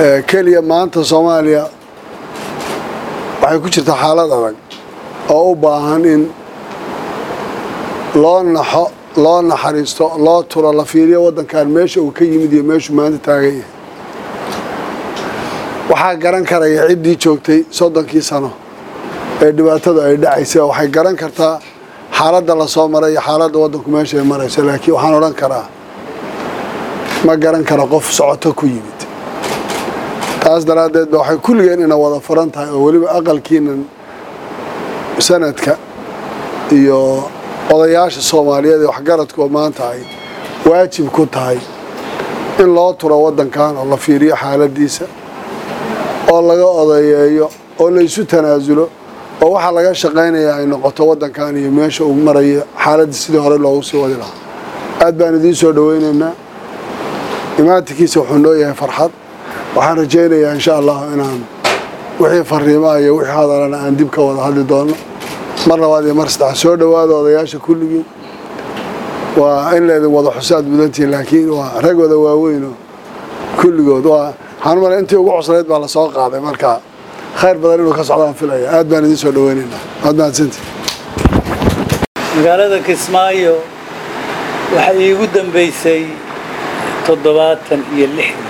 keliya maanta soomaaliya waxay ku jirtaa xaalad adag oo u baahan in loo naxo loo naxariisto loo turo la fiiriyo waddankan meesha uu ka yimid iyo meeshuu maanta taagan yahay waxaa garan karaya ciddii joogtay soddonkii sano ee dhibaatadu ay dhacaysay waxay garan kartaa xaaladda la soo maray iyo xaaladda waddanku meesha ay marayso laakiin waxaan odhan karaa ma garan kara qof socoto ku yimid taas daraaddeed ba waxay kulligeen ina wada furan tahay oo weliba aqalkiinan sanadka iyo odayaasha soomaaliyeed ee waxgaradku maanta ay waajib ku tahay in loo turo waddankan oo la fiiriyo xaaladiisa oo laga odayeeyo oo la isu tanaasulo oo waxaa laga shaqaynayaa ay noqoto waddankan iyo meesha uu marayo xaaladda sidii hore loogu sii wadi lahaa aad baan idiin soo dhowaynaynaa imaantikiisa wuxuu noo yahay farxad waxaan rajaynayaa insha allahu inaan wixii fariimaha iyo wixii hadalana aan dib ka wada hadli doono mar labaad iyo mar saddex soo dhowaada odayaasha kulligiin waa in laydin wada xusaad mudantihin laakiin waa rag wada waaweynoo kulligood waa waxaan umala intii ugu cuslayd baa lasoo qaaday marka khayr badan inuu ka socdaan filaya aad baan idiin soo dhoweynaynaa waad mahadsantihin magaalada kismaayo waxay iigu dambaysay toddobaatan iyo lixdii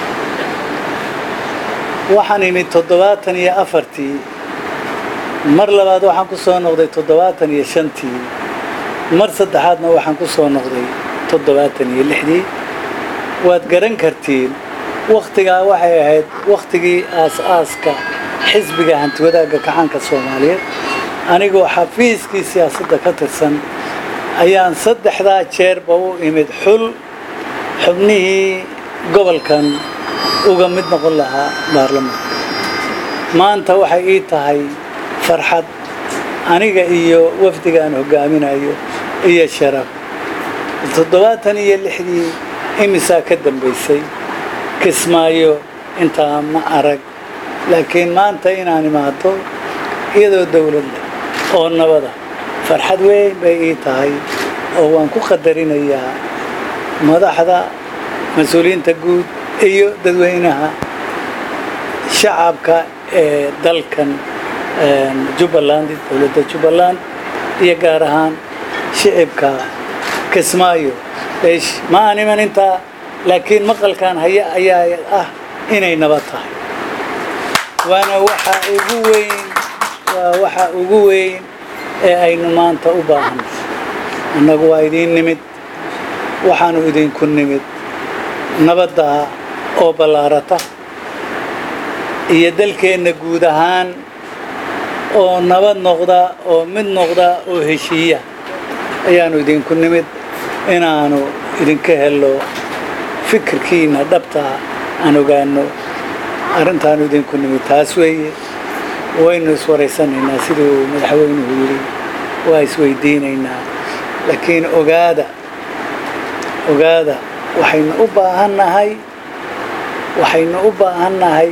waxaan imid toddobaatan iyo afartii mar labaad waxaan ku soo noqday toddobaatan iyo shantii mar saddexaadna waxaan ku soo noqday toddobaatan iyo lixdii waad garan kartiin wakhtigaa waxay ahayd wakhtigii aas-aaska xisbiga hantiwadaagga kacaanka soomaaliyeed anigoo xafiiskii siyaasadda ka tirsan ayaan saddexdaa jeerba u imid xul xubnihii gobolkan uga mid noqon lahaa baarlamaanka maanta waxay ii tahay farxad aniga iyo wafdigaan hogaaminayo iyo sharaf toddobaatan iyo lixdii imisaa ka dambaysay kismaayo intaa ma arag laakiin maanta inaan imaado iyadoo dowlad leh oo nabada farxad weyn bay ii tahay oo waan ku qadarinayaa madaxda mas-uuliyiinta guud iyo dadweynaha shacabka ee dalkan jubbaland dowladda jubbaland iyo gaar ahaan shicibka kismaayo eesh ma aan iman intaa laakiin maqalkan haya ayaa ah inay nabad tahay waana waxa ugu weyn waa waxa ugu weyn ee aynu maanta u baahanay annagu waa idiin nimid waxaanu idinku nimid nabadda oo ballaarata iyo dalkeenna guud ahaan oo nabad noqda oo mid noqda oo heshiiya ayaanu idinku nimid inaanu idinka helo fikirkiina dhabtaa aan ogaano arrintaanu idinku nimid taas weeye waynu iswaraysanaynaa siduu madaxweynuhu yidhi waa isweydiinaynaa laakiin ogaada ogaada waxaynu u baahannahay waxaynu u baahannahay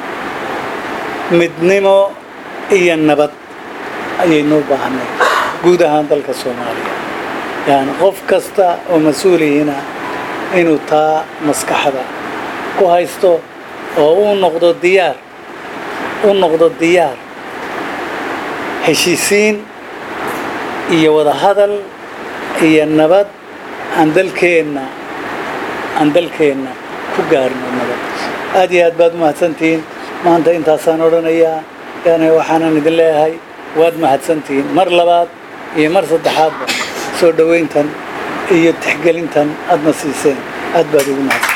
midnimo iyo nabad ayaynu u baahannahay guud ahaan dalka soomaaliya yani qof kasta oo mas-uulihina inuu taa maskaxda ku haysto oo uu noqdo diyaar u noqdo diyaar heshiisiin iyo wadahadal iyo nabad aan dalkeenna aan dalkeenna ku gaarno nabad aad iyo aad baad u mahadsantihiin maanta intaasaan odhanayaa yani waxaanan idin leeyahay waad mahadsantihiin mar labaad iyo mar saddexaadba soo dhowayntan iyo tixgelintan aadna siiseen aad baad ugu mahadsan